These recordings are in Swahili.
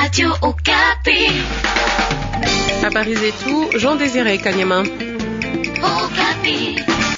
Radio Okapi. Habari zetu Jean Désiré Kanyama. Okapi.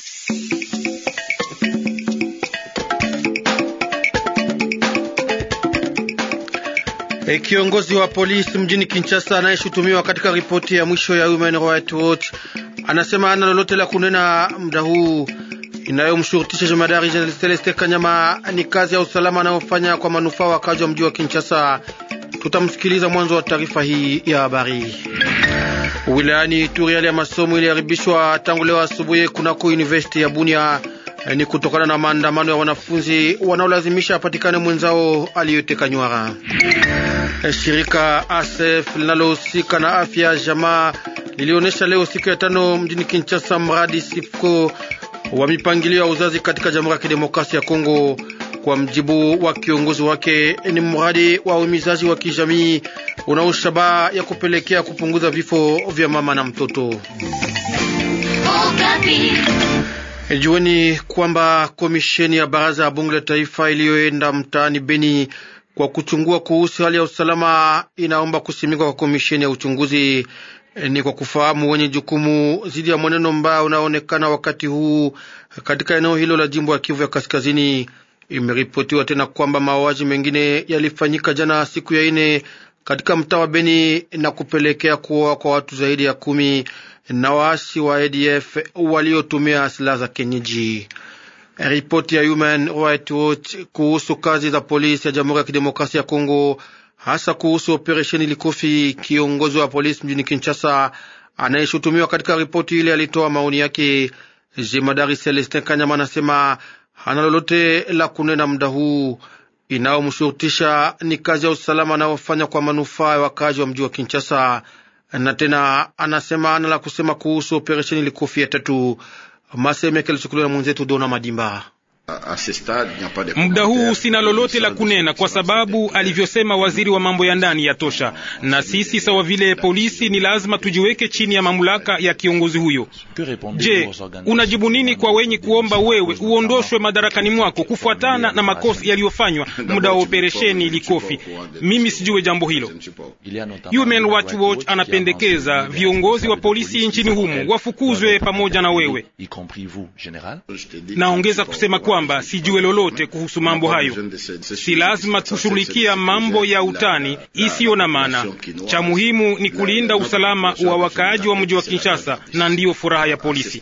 E, kiongozi wa polisi mjini Kinshasa anayeshutumiwa katika ripoti ya mwisho ya Human Rights Watch anasema ana lolote la kunena muda huu. Inayomshurutisha jemadari Jenerali Celeste Kanyama ni kazi ya usalama anayofanya kwa manufaa wakazi wa mji wa Kinshasa. Tutamsikiliza mwanzo wa taarifa hii ya habari. Wilayani Ituri, hali ya masomo iliharibishwa tangu leo asubuhi kunako university ya Bunia ni kutokana na maandamano ya wanafunzi wanaolazimisha apatikane mwenzao aliyoteka nywara. Shirika ASF linalohusika na afya ya jamaa lilionyesha leo siku ya tano mjini Kinshasa mradi SIFCO wa mipangilio ya uzazi katika Jamhuri ya Kidemokrasia ya Kongo. Kwa mjibu wa kiongozi wake, ni mradi wa uhimizaji wa kijamii unao shabaha ya kupelekea kupunguza vifo vya mama na mtoto. Okapi. Jueni kwamba komisheni ya baraza ya bunge la taifa iliyoenda mtaani Beni kwa kuchungua kuhusu hali ya usalama inaomba kusimikwa kwa komisheni ya uchunguzi. Ni kwa kufahamu wenye jukumu dhidi ya mwenendo mbaya unaoonekana wakati huu katika eneo hilo la jimbo ya Kivu ya Kaskazini. Imeripotiwa tena kwamba mauaji mengine yalifanyika jana siku ya ine katika mtaa wa Beni na kupelekea kuoa kwa watu zaidi ya kumi na waasi wa ADF waliotumia silaha za kienyeji. Ripoti ya Human Rights Watch kuhusu kazi za polisi ya Jamhuri ya Kidemokrasia ya Kongo, hasa kuhusu operesheni Likofi. Kiongozi wa polisi mjini Kinshasa anayeshutumiwa katika ripoti ile alitoa maoni yake. Jemadari Celestin Kanyama anasema hana lolote la kunena muda huu. Inayomshurutisha ni kazi ya usalama anayofanya kwa manufaa ya wakazi wa mji wa Kinshasa na tena anasema ana la kusema kuhusu operesheni Likofi ya tatu. Maseme yake alichukuliwa na mwenzetu Dona Madimba. Muda huu sina lolote la kunena kwa sababu alivyosema waziri wa mambo ya ndani ya tosha, na sisi sawa vile polisi ni lazima tujiweke chini ya mamlaka ya kiongozi huyo. Je, unajibu nini kwa wenye kuomba wewe uondoshwe madarakani mwako kufuatana na makosa yaliyofanywa muda wa operesheni Likofi? Mimi sijue jambo hilo. Human Rights Watch anapendekeza viongozi wa polisi nchini humo wafukuzwe pamoja na wewe. Naongeza kusema kwamba sijue lolote kuhusu mambo hayo. Si lazima kushughulikia mambo ya utani isiyo na maana. Cha muhimu ni kulinda usalama wa wakaaji wa mji wa Kinshasa, na ndiyo furaha ya polisi.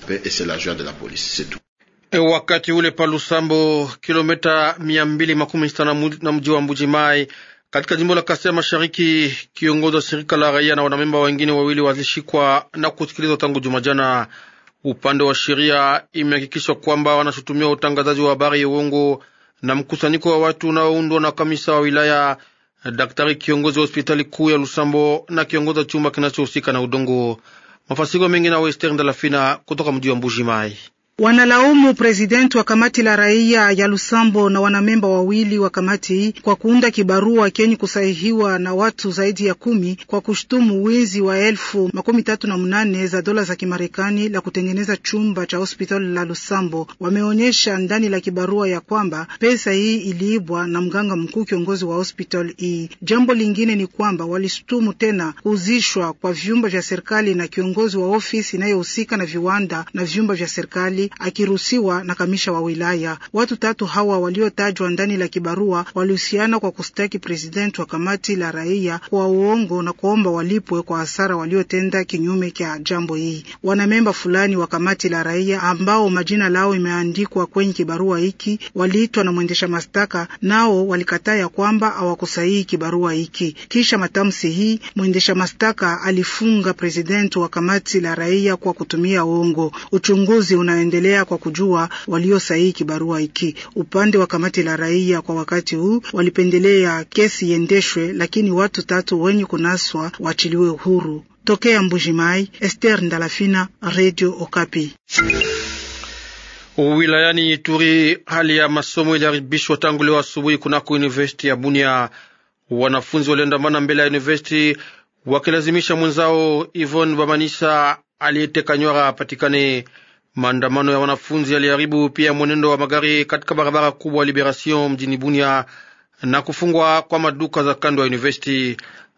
E, wakati ule pa Lusambo, kilomita mia mbili makumi sita na mji wa Mbujimai katika jimbo la Kasai Mashariki, kiongozi wa shirika la raia na wanamemba wengine wawili wazishikwa na kusikilizwa tangu Jumajana. Upande wa sheria imehakikishwa kwamba wanashutumia utangazaji wa habari ya uongo na mkusanyiko wa watu unaoundwa na kamisa wa wilaya, daktari kiongozi wa hospitali kuu ya Lusambo na kiongozi wa chumba kinachohusika na udongo. Mafasiko mengi na Wester Ndalafina kutoka mji wa Mbuji Mai. Wanalaumu presidenti wa kamati la raia ya Lusambo na wanamemba wawili wa kamati hii kwa kuunda kibarua kenye kusahihiwa na watu zaidi ya kumi kwa kushutumu wizi wa elfu makumi tatu na mnane za dola za Kimarekani la kutengeneza chumba cha hospitali la Lusambo. Wameonyesha ndani la kibarua ya kwamba pesa hii iliibwa na mganga mkuu kiongozi wa hospitali hii. Jambo lingine ni kwamba walishutumu tena kuuzishwa kwa vyumba vya serikali na kiongozi wa ofisi inayohusika na viwanda na vyumba vya serikali akiruhusiwa na kamisha wa wilaya. Watu tatu hawa waliotajwa ndani la kibarua walihusiana kwa kustaki presidenti wa kamati la raia kwa uongo na kuomba walipwe kwa hasara waliotenda kinyume cha jambo hii. Wanamemba fulani wa kamati la raia ambao majina lao imeandikwa kwenye kibarua hiki waliitwa na mwendesha mashtaka, nao walikataa ya kwamba hawakusahihi kibarua hiki. Kisha matamshi hii, mwendesha mashtaka alifunga presidenti wa kamati la raia kwa kutumia uongo. Uchunguzi unaendelea kwa kujua waliosahihi kibarua hiki. Upande wa kamati la raia kwa wakati huu walipendelea kesi iendeshwe, lakini watu tatu wenye kunaswa waachiliwe huru. Tokea Mbujimai, Esther Ndalafina, Radio Okapi. Wilayani Ituri, hali ya masomo iliharibishwa tangu leo asubuhi kunako university ya Bunia. Wanafunzi waliandamana mbele ya university wakilazimisha mwenzao Ivon Bamanisa aliyeteka nywara apatikane. Maandamano ya wanafunzi yaliharibu pia mwenendo wa magari katika barabara kubwa Liberation mjini Bunia na kufungwa kwa maduka za kando ya university.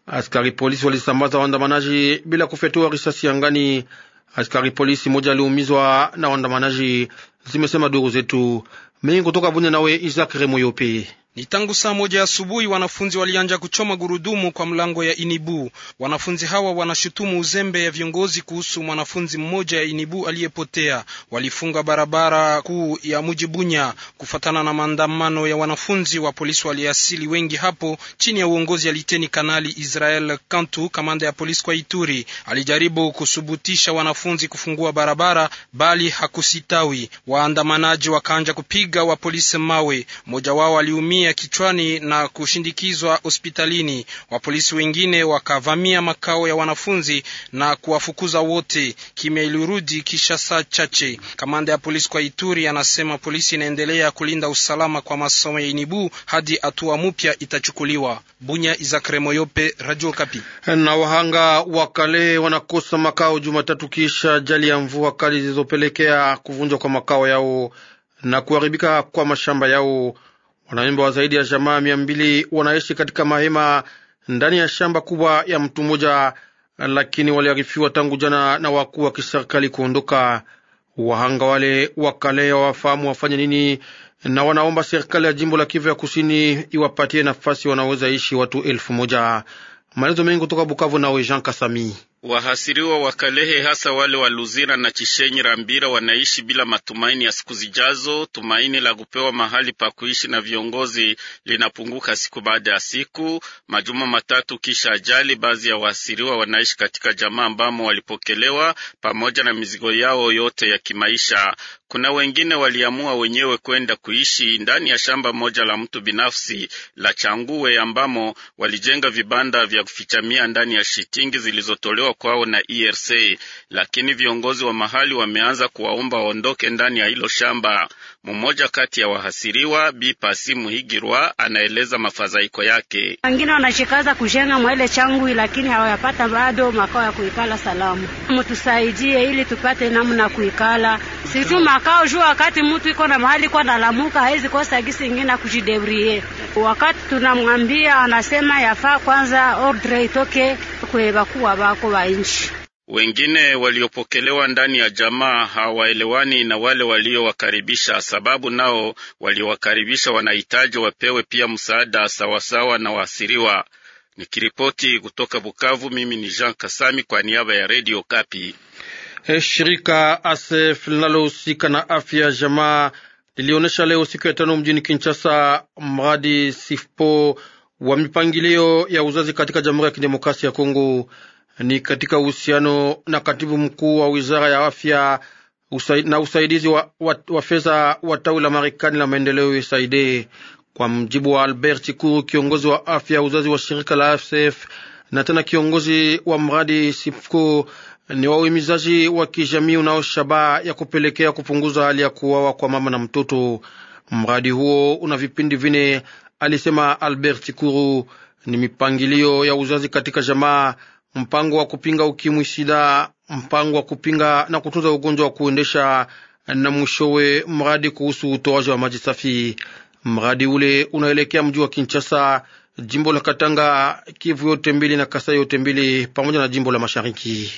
Askari polisi walisambaza waandamanaji bila kufyatua risasi angani. Askari polisi moja aliumizwa na waandamanaji, zimesema duru zetu. Mengi kutoka Bunya, nawe Isaac Remoyope. Ni tangu saa moja asubuhi wanafunzi walianja kuchoma gurudumu kwa mlango ya Inibu. Wanafunzi hawa wanashutumu uzembe ya viongozi kuhusu mwanafunzi mmoja ya Inibu aliyepotea. Walifunga barabara kuu ya mji Bunya. Kufatana na maandamano ya wanafunzi, wa polisi waliasili wengi hapo chini ya uongozi ya Liteni Kanali Israel Kantu, kamanda ya polisi kwa Ituri. Alijaribu kusubutisha wanafunzi kufungua barabara, bali hakusitawi. Waandamanaji wakaanja kupiga wa polisi mawe. Mmoja wao aliumia kichwani na kushindikizwa hospitalini. Wapolisi wengine wakavamia makao ya wanafunzi na kuwafukuza wote. Kimya ilirudi kisha saa chache. Kamanda ya polisi kwa Ituri anasema polisi inaendelea kulinda usalama kwa masomo ya Inibu hadi hatua mpya itachukuliwa. Bunya, Izakre Moyope, Radio Kapi. Na wahanga wa kale wanakosa makao Jumatatu kisha ajali ya mvua kali zilizopelekea kuvunjwa kwa makao yao na kuharibika kwa mashamba yao. Wanamemba wa zaidi ya jamaa mia mbili wanaishi katika mahema ndani ya shamba kubwa ya mtu mmoja, lakini waliarifiwa tangu jana na wakuu wa kiserikali kuondoka. Wahanga wale wakale wafahamu wafanye nini, na wanaomba serikali ya jimbo la Kivu ya kusini iwapatie nafasi wanaweza ishi watu elfu moja. Maelezo mengi kutoka Bukavu, nawe Jean Kasami. Wahasiriwa wa Kalehe hasa wale wa Luzira na Chishenyi Rambira wanaishi bila matumaini ya siku zijazo. Tumaini la kupewa mahali pa kuishi na viongozi linapunguka siku baada ya siku. Majuma matatu kisha ajali, baadhi ya wahasiriwa wanaishi katika jamaa ambamo walipokelewa pamoja na mizigo yao yote ya kimaisha. Kuna wengine waliamua wenyewe kwenda kuishi ndani ya shamba moja la mtu binafsi la Changuwe ambamo walijenga vibanda vya kufichamia ndani ya shitingi zilizotolewa kwao na ERC, lakini viongozi wa mahali wameanza kuwaomba waondoke ndani ya hilo shamba. Mmoja kati ya wahasiriwa Bi Pasi Muhigirwa anaeleza mafadhaiko yake. Wengine wanashikaza kujenga mwele Changui, lakini hawayapata bado makao ya kuikala salamu. Mtusaidie ili tupate namna kuikala situ makao juu, wakati mtu iko na mahali kwa nalamuka hawezi kosa gisi ingine kujidebrie. Wakati tunamwambia anasema yafaa kwanza ordre itoke kwe bakuwa bako wa nchi. Wengine waliopokelewa ndani ya jamaa hawaelewani na wale waliowakaribisha, sababu nao waliowakaribisha wanahitaji wapewe pia msaada sawasawa na waasiriwa. Nikiripoti kutoka Bukavu, mimi ni Jean Kasami kwa niaba ya Radio Kapi. E, shirika ASEF linalohusika na afya ya jamaa lilionyesha leo siku ya tano mjini Kinshasa mradi SIFPO wa mipangilio ya uzazi katika Jamhuri ya Kidemokrasia ya Kongo. Ni katika uhusiano na katibu mkuu wa wizara ya afya usai, na usaidizi wa, wa, wa fedha wa tawi la Marekani la maendeleo USAID. Kwa mjibu wa Albert Chikuru, kiongozi wa afya ya uzazi wa shirika la ASF na tena kiongozi wa mradi SIFCO ni wa uhimizaji wa kijamii unao shabaha ya kupelekea kupunguza hali ya kuuawa kwa mama na mtoto. Mradi huo una vipindi vine, alisema Albert Chikuru. Ni mipangilio ya uzazi katika jamaa, mpango wa kupinga ukimwi, sida, mpango wa kupinga na kutunza ugonjwa wa kuendesha, na mwishowe mradi kuhusu utoaji wa maji safi. Mradi ule unaelekea mji wa Kinshasa, jimbo la Katanga, Kivu yote mbili na Kasai yote mbili pamoja na jimbo la Mashariki.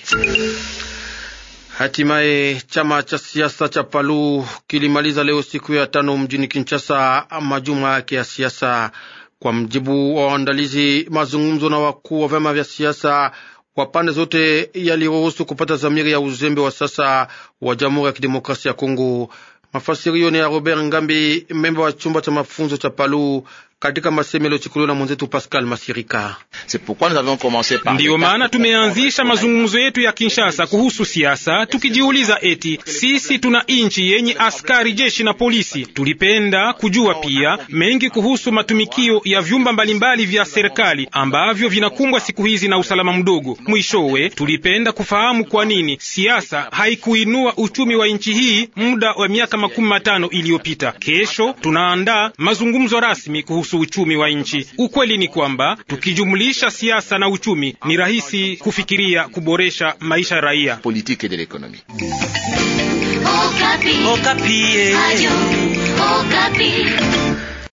Hatimaye chama cha siasa cha Palu kilimaliza leo siku ya tano mjini Kinshasa majuma yake ya siasa. Kwa mjibu wa waandalizi, mazungumzo na wakuu wa vyama vya siasa wa pande zote yaliruhusu kupata zamiri ya uzembe wa sasa wa Jamhuri ya Kidemokrasia ya Kongo. Mafasirio ni ya Robert Ngambi, memba wa chumba cha mafunzo cha Palu katika masemo yaliyochukuliwa na mwenzetu Pascal Masirika. Ndiyo maana tumeanzisha mazungumzo yetu ya Kinshasa kuhusu siasa, tukijiuliza eti sisi tuna nchi yenye askari jeshi na polisi. Tulipenda kujua pia mengi kuhusu matumikio ya vyumba mbalimbali vya serikali ambavyo vinakumbwa siku hizi na usalama mdogo. Mwishowe tulipenda kufahamu kwa nini siasa haikuinua uchumi wa nchi hii muda wa miaka makumi matano iliyopita. Kesho tunaandaa mazungumzo rasmi kuhusu uchumi wa nchi. Ukweli ni kwamba tukijumlisha siasa na uchumi ni rahisi kufikiria kuboresha maisha ya raia. Okapi. Okapi. Ayo, Okapi.